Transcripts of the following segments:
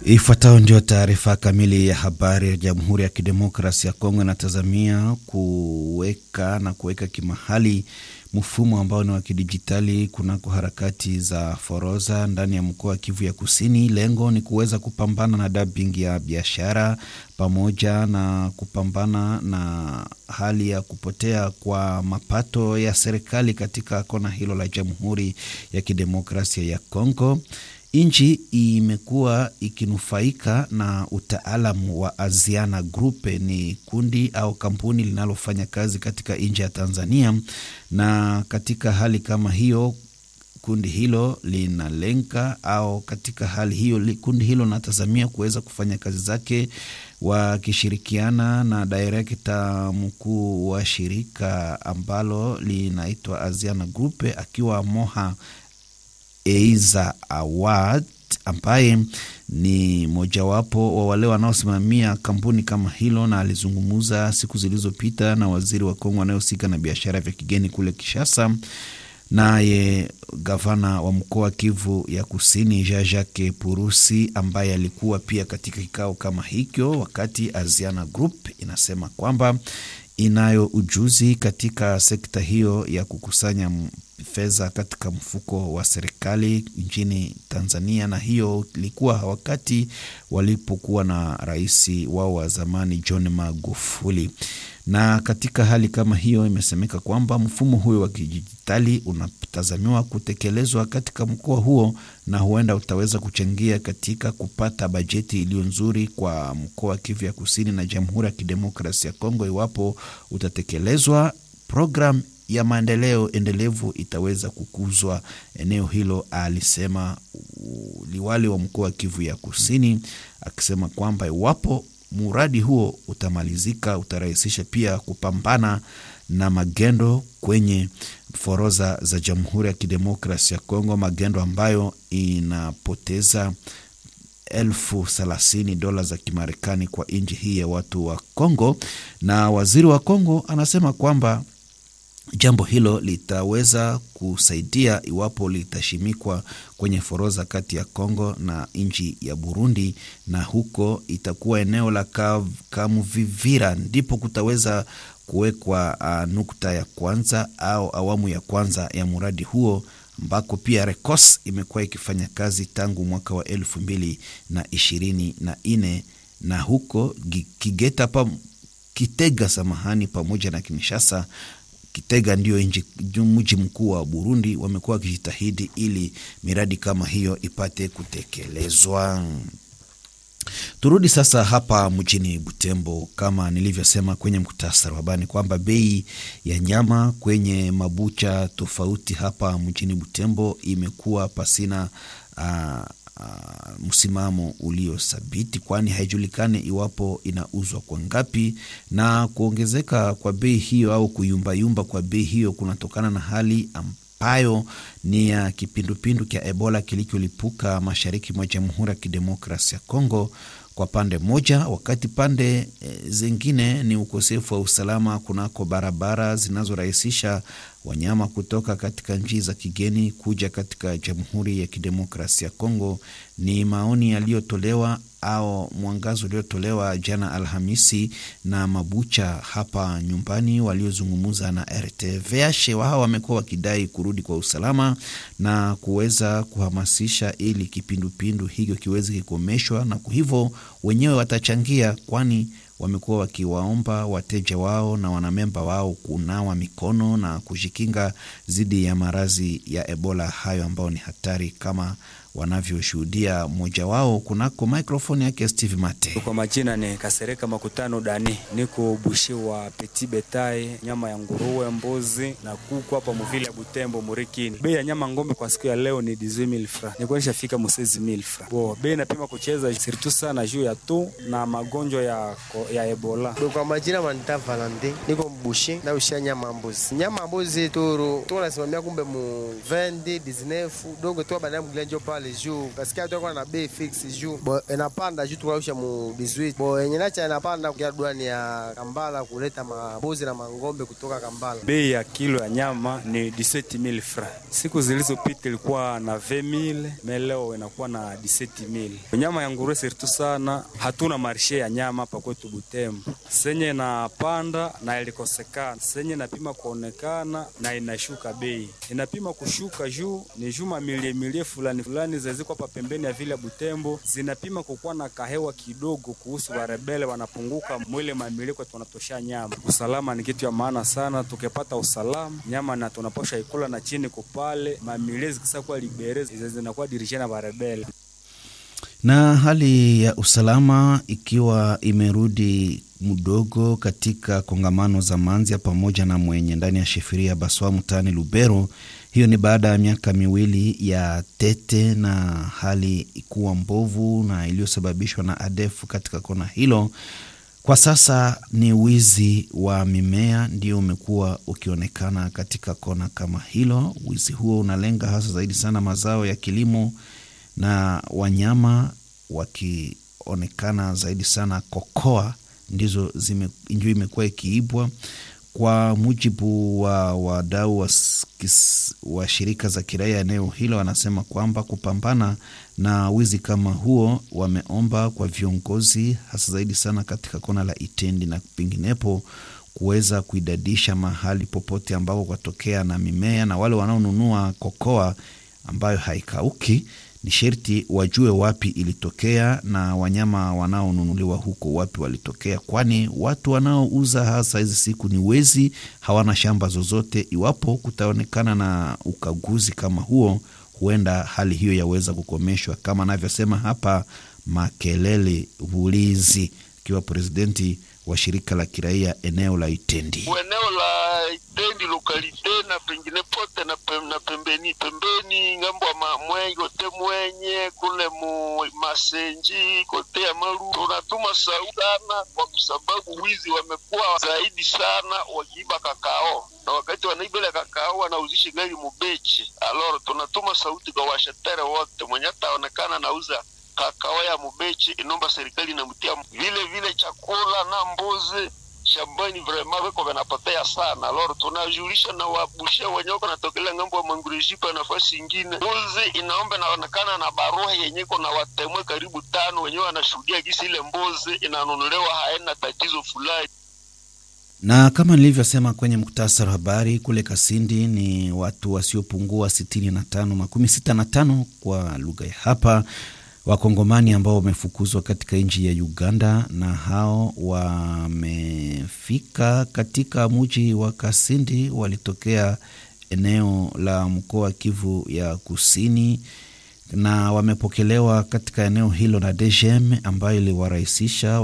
Ifuatayo ndio taarifa kamili ya habari ya Jamhuri ya Kidemokrasi ya Kongo inatazamia kuweka na kuweka kimahali mfumo ambao ni wa kidijitali kunako harakati za forodha ndani ya mkoa wa Kivu ya Kusini. Lengo ni kuweza kupambana na dumping ya biashara pamoja na kupambana na hali ya kupotea kwa mapato ya serikali katika kona hilo la Jamhuri ya Kidemokrasia ya Kongo. Nchi imekuwa ikinufaika na utaalamu wa Aziana Group. Ni kundi au kampuni linalofanya kazi katika nchi ya Tanzania, na katika hali kama hiyo kundi hilo linalenga au katika hali hiyo kundi hilo linatazamia kuweza kufanya kazi zake wakishirikiana na direkta mkuu wa shirika ambalo linaitwa Aziana Group akiwa Moha Eiza Awad ambaye ni mojawapo wa wale wanaosimamia kampuni kama hilo, na alizungumza siku zilizopita na waziri wa Kongo anayehusika na biashara vya kigeni kule Kishasa, naye gavana wa mkoa wa Kivu ya Kusini Jean Jacques Purusi ambaye alikuwa pia katika kikao kama hicho, wakati Aziana Group inasema kwamba inayo ujuzi katika sekta hiyo ya kukusanya fedha katika mfuko wa serikali nchini Tanzania, na hiyo ilikuwa wakati walipokuwa na rais wao wa zamani John Magufuli. Na katika hali kama hiyo, imesemeka kwamba mfumo huyo wa kidijitali unatazamiwa kutekelezwa katika mkoa huo, na huenda utaweza kuchangia katika kupata bajeti iliyo nzuri kwa mkoa wa Kivu ya Kusini na Jamhuri ya Kidemokrasia ya Kongo. Iwapo utatekelezwa, program ya maendeleo endelevu itaweza kukuzwa eneo hilo, alisema liwali wa mkoa wa Kivu ya Kusini, akisema kwamba iwapo mradi huo utamalizika utarahisisha pia kupambana na magendo kwenye forodha za Jamhuri ya Kidemokrasi ya Kongo, magendo ambayo inapoteza elfu thelathini dola za Kimarekani kwa nchi hii ya watu wa Kongo. Na waziri wa Kongo anasema kwamba jambo hilo litaweza kusaidia iwapo litashimikwa kwenye forodha kati ya Kongo na nchi ya Burundi, na huko itakuwa eneo la Kamuvivira ndipo kutaweza kuwekwa uh, nukta ya kwanza au awamu ya kwanza ya mradi huo ambako pia Rekos imekuwa ikifanya kazi tangu mwaka wa elfu mbili na ishirini na nne na huko Kigeta pa Kitega, samahani, pamoja na Kinshasa Kitega ndio mji mkuu wa Burundi, wamekuwa wakijitahidi ili miradi kama hiyo ipate kutekelezwa. Turudi sasa hapa mjini Butembo. Kama nilivyosema kwenye muktasari wa habari kwamba bei ya nyama kwenye mabucha tofauti hapa mjini Butembo imekuwa pasina uh, Uh, msimamo uliothabiti kwani haijulikani iwapo inauzwa kwa ngapi, na kuongezeka kwa bei hiyo au kuyumbayumba kwa bei hiyo kunatokana na hali ambayo ni ya kipindupindu cha Ebola kilicholipuka mashariki mwa Jamhuri ya Kidemokrasia ya Kongo kwa pande moja, wakati pande e, zingine ni ukosefu wa usalama kunako barabara zinazorahisisha wanyama kutoka katika nchi za kigeni kuja katika Jamhuri ya Kidemokrasia ya Kongo. Ni maoni yaliyotolewa au mwangazo uliotolewa jana Alhamisi na mabucha hapa nyumbani waliozungumza na RTVH. Wao wamekuwa wakidai kurudi kwa usalama na kuweza kuhamasisha ili kipindupindu hicho kiweze kukomeshwa, na hivyo wenyewe watachangia, kwani wamekuwa wakiwaomba wateja wao na wanamemba wao kunawa mikono na kujikinga dhidi ya maradhi ya Ebola hayo ambayo ni hatari kama wanavyoshuhudia mmoja wao kunako mikrofoni yake Steve Mate. Kwa majina ni Kasereka Makutano Dani, niko bushi wa Petit Betai, nyama ya nguruwe, mbuzi na kuku hapa muvile ya Butembo Murikini. Bei ya nyama ngombe kwa siku ya leo ni 18000 francs, nilikuwa nishafika mu 16000 francs. Bo bei napima kucheza sirtu sana juu ya tu na magonjwa ya ya Ebola. Kwa majina manita Valente, niko mbushe na ushia nyama mbuzi. Nyama mbuzi toro tuko nasimamia kumbe mu 20 19 donc tu bana mgile njo pale juu kasikia tu na bei fix juu bo inapanda juu tukausha mu 18 bo yenye nacha inapanda kwa douane ya Kambala kuleta mambuzi na mangombe kutoka Kambala. Bei ya kilo ya nyama ni 17000 francs. Siku zilizopita ilikuwa na 20000 meleo inakuwa na 17000. Nyama ya nguruwe sirtu sana, hatuna marshe ya nyama hapa kwetu Butembo. Senye inapanda na ilikosekana, senye inapima kuonekana na inashuka bei, inapima kushuka juu ni juma milie milie fulani fulani zaziko hapa pembeni ya vile ya Butembo zinapima kukuwa na kahewa kidogo kuhusu warebele wanapunguka mwile mamilie kwa tunatosha nyama. Usalama ni kitu ya maana sana, tukipata usalama nyama na tunaposha ikula na chini kupale mamilie zikisa kuwa libere zinakuwa dirishia na warebele na hali ya usalama ikiwa imerudi mdogo katika kongamano za Manzia pamoja na mwenye ndani ya shefiria Baswa mtaani Lubero. Hiyo ni baada ya miaka miwili ya tete na hali kuwa mbovu na iliyosababishwa na ADF katika kona hilo. Kwa sasa ni wizi wa mimea ndio umekuwa ukionekana katika kona kama hilo. Wizi huo unalenga hasa zaidi sana mazao ya kilimo na wanyama wakionekana zaidi sana kokoa ndizo zime, ndio imekuwa ikiibwa. Kwa mujibu wa wadau wa, wa shirika za kiraia eneo hilo, wanasema kwamba kupambana na wizi kama huo, wameomba kwa viongozi hasa zaidi sana katika kona la Itendi na penginepo kuweza kuidadisha mahali popote ambako kwatokea na mimea na wale wanaonunua kokoa ambayo haikauki ni sherti wajue wapi ilitokea na wanyama wanaonunuliwa huko wapi walitokea, kwani watu wanaouza hasa hizi siku ni wezi, hawana shamba zozote. Iwapo kutaonekana na ukaguzi kama huo, huenda hali hiyo yaweza kukomeshwa, kama anavyosema hapa Makelele Bulizi akiwa presidenti wa shirika la kiraia eneo la Itendi. Eneo la Itendi lokalite na pengine pote na, pem, na pembeni pembeni ngambo ya mwenye kote mwenye kule mu masenji kote ya maru, tunatuma sauti sana kwa sababu wizi wamekuwa zaidi sana wakiiba kakao na wakati wanaiba ile kakao wanauzisha gari mubechi. Aloro tunatuma sauti kwa washetere wote mwenye ataonekana nauza kakao ya mubechi, inomba serikali inamtia vile vile chakula na mbuzi shambani vrema viko vinapotea sana. Loro tunajulisha na wabusha wenye wako natokelea ngambo ya mangurejipa nafasi ingine, mbuzi inaomba inaonekana na barua yenye iko na watemwe karibu tano wenyewe wanashuhudia gisi ile mbuzi inanunuliwa haina tatizo fulani na kama nilivyosema kwenye muktasari wa habari kule Kasindi ni watu wasiopungua sitini na tano makumi sita na tano kwa lugha ya hapa Wakongomani ambao wamefukuzwa katika nchi ya Uganda na hao wamefika katika mji wa Kasindi, walitokea eneo la mkoa wa Kivu ya Kusini na wamepokelewa katika eneo hilo na DGM ambayo iliwarahisisha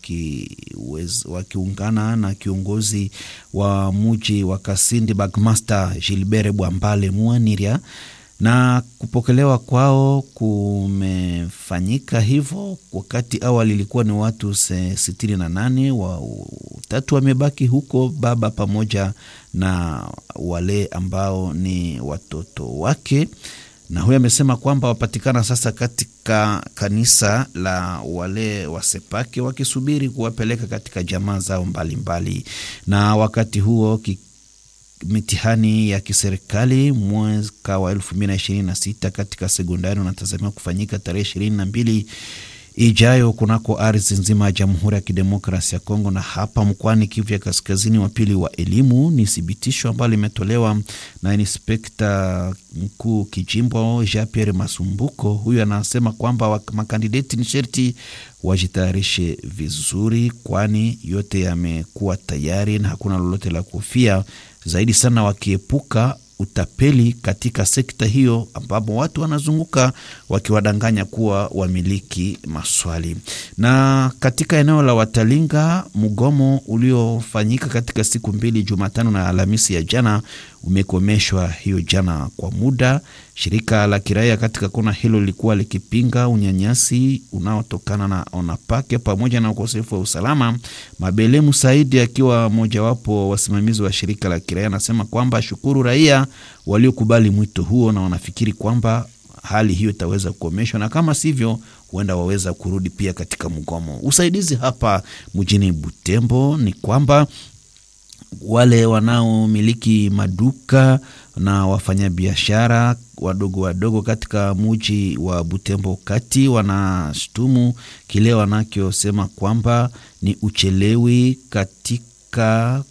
wakiungana waki na kiongozi wa mji wa Kasindi Bagmaster Gilbert Bwambale Muaniria na kupokelewa kwao kumefanyika hivyo. Wakati awali ilikuwa ni watu sitini na nane, watatu wamebaki huko, baba pamoja na wale ambao ni watoto wake, na huyo amesema kwamba wapatikana sasa katika kanisa la wale wasepake wakisubiri kuwapeleka katika jamaa zao mbalimbali mbali. Na wakati huo mitihani ya kiserikali mwaka wa elfu mbili na ishirini na sita katika sekondari unatazamiwa kufanyika tarehe ishirini na mbili ijayo kunako ardhi nzima ya Jamhuri ya Kidemokrasi ya Kongo na hapa mkoani Kivu ya Kaskazini. Wa pili wa elimu ni thibitisho ambalo limetolewa na inspekta mkuu kijimbo Jean Pierre Masumbuko. Huyu anasema kwamba makandideti ni sherti wajitayarishe vizuri, kwani yote yamekuwa tayari na hakuna lolote la kuhofia zaidi sana wakiepuka utapeli katika sekta hiyo, ambapo watu wanazunguka wakiwadanganya kuwa wamiliki maswali. Na katika eneo la Watalinga, mgomo uliofanyika katika siku mbili, Jumatano na Alhamisi ya jana, umekomeshwa hiyo jana kwa muda. Shirika la kiraia katika kona hilo lilikuwa likipinga unyanyasi unaotokana na Onapake pamoja na ukosefu wa usalama. Mabele Musaidi akiwa mojawapo wasimamizi wa shirika la kiraia anasema kwamba shukuru raia waliokubali mwito huo na wanafikiri kwamba hali hiyo itaweza kukomeshwa na kama sivyo, huenda waweza kurudi pia katika mgomo. Usaidizi hapa mjini Butembo ni kwamba wale wanaomiliki maduka na wafanyabiashara wadogo wadogo katika muji wa Butembo kati wanashtumu kile wanachosema kwamba ni uchelewi katika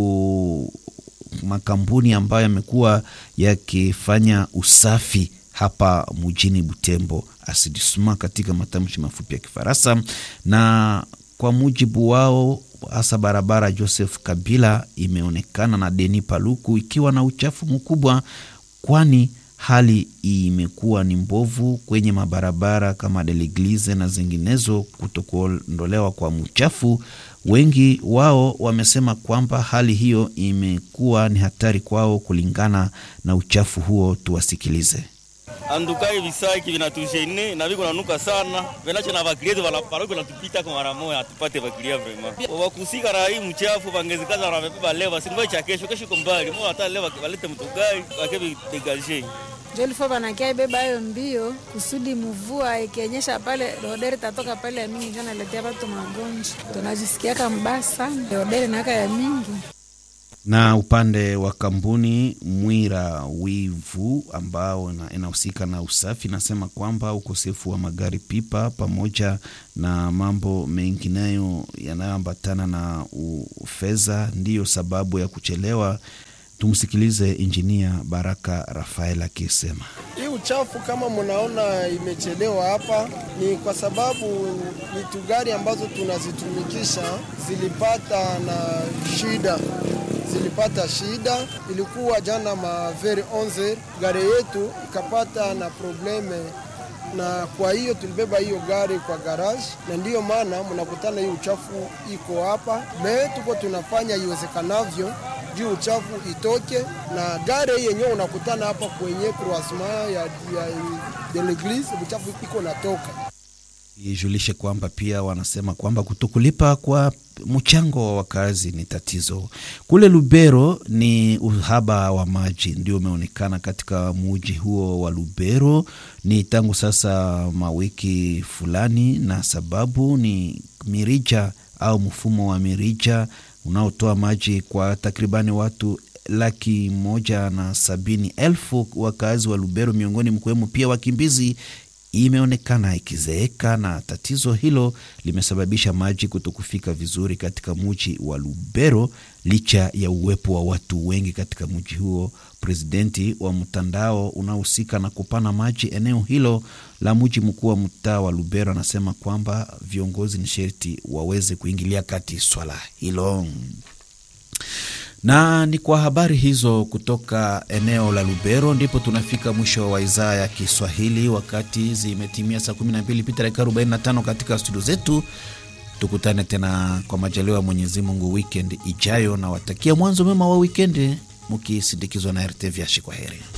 ku makampuni ambayo yamekuwa yakifanya usafi hapa mjini Butembo, asidisma katika matamshi mafupi ya Kifaransa. Na kwa mujibu wao, hasa barabara Joseph Kabila imeonekana na Deni Paluku ikiwa na uchafu mkubwa, kwani hali imekuwa ni mbovu kwenye mabarabara kama Deleglize na zinginezo, kutokuondolewa kwa mchafu. Wengi wao wamesema kwamba hali hiyo imekuwa ni hatari kwao kulingana na uchafu huo. Tuwasikilize. andukai visaki vinatujene na viko nanuka sana venacho na vakilieti valaparoko natupita kwa mara moja atupate vakilia vrema wakusika na hii mchafu vangezikaza wanavebeba leo vasingoe cha kesho kesho iko mbali mo hata leo valete mtugai wakevi degaje jolifo vanakia ibeba hayo mbio kusudi mvua ikionyesha pale rodere tatoka pale ya mingi njo naletea watu magonjwa tunajisikiaka mbaya sana rodere naaka ya mingi na upande wa kampuni Mwira Wivu ambao inahusika na usafi nasema kwamba ukosefu wa magari pipa pamoja na mambo mengineyo yanayoambatana na fedha ndiyo sababu ya kuchelewa. Tumsikilize injinia Baraka Rafael akisema hii uchafu kama mnaona imechelewa hapa, ni kwa sababu vitu gari ambazo tunazitumikisha zilipata na shida zilipata shida. Ilikuwa jana maveri 11 gari yetu ikapata na probleme, na kwa hiyo tulibeba hiyo gari kwa garage, na ndiyo maana mnakutana hii uchafu iko hapa. Me tuko tunafanya iwezekanavyo juu uchafu itoke, na gari yenyewe unakutana hapa kwenye croisement ya, ya de l'eglise, uchafu iko natoka ijulishe kwamba pia wanasema kwamba kutokulipa kwa mchango wa wakazi ni tatizo. Kule Lubero ni uhaba wa maji ndio umeonekana katika muji huo wa Lubero ni tangu sasa mawiki fulani, na sababu ni mirija au mfumo wa mirija unaotoa maji kwa takribani watu laki moja na sabini elfu wakazi wa Lubero, miongoni mkiwemo pia wakimbizi imeonekana ikizeeka na tatizo hilo limesababisha maji kutokufika vizuri katika mji wa Lubero licha ya uwepo wa watu wengi katika mji huo. Presidenti wa mtandao unaohusika na kupana maji eneo hilo la mji mkuu wa mtaa wa Lubero anasema kwamba viongozi ni sherti waweze kuingilia kati swala hilo na ni kwa habari hizo kutoka eneo la Lubero ndipo tunafika mwisho wa idhaa ya Kiswahili, wakati zimetimia saa 12 pita dakika 45 katika studio zetu. Tukutane tena kwa majaliwa ya Mwenyezi Mungu weekend ijayo, na watakia mwanzo mema wa wikendi mukisindikizwa na RTV Ashi. Kwa heri.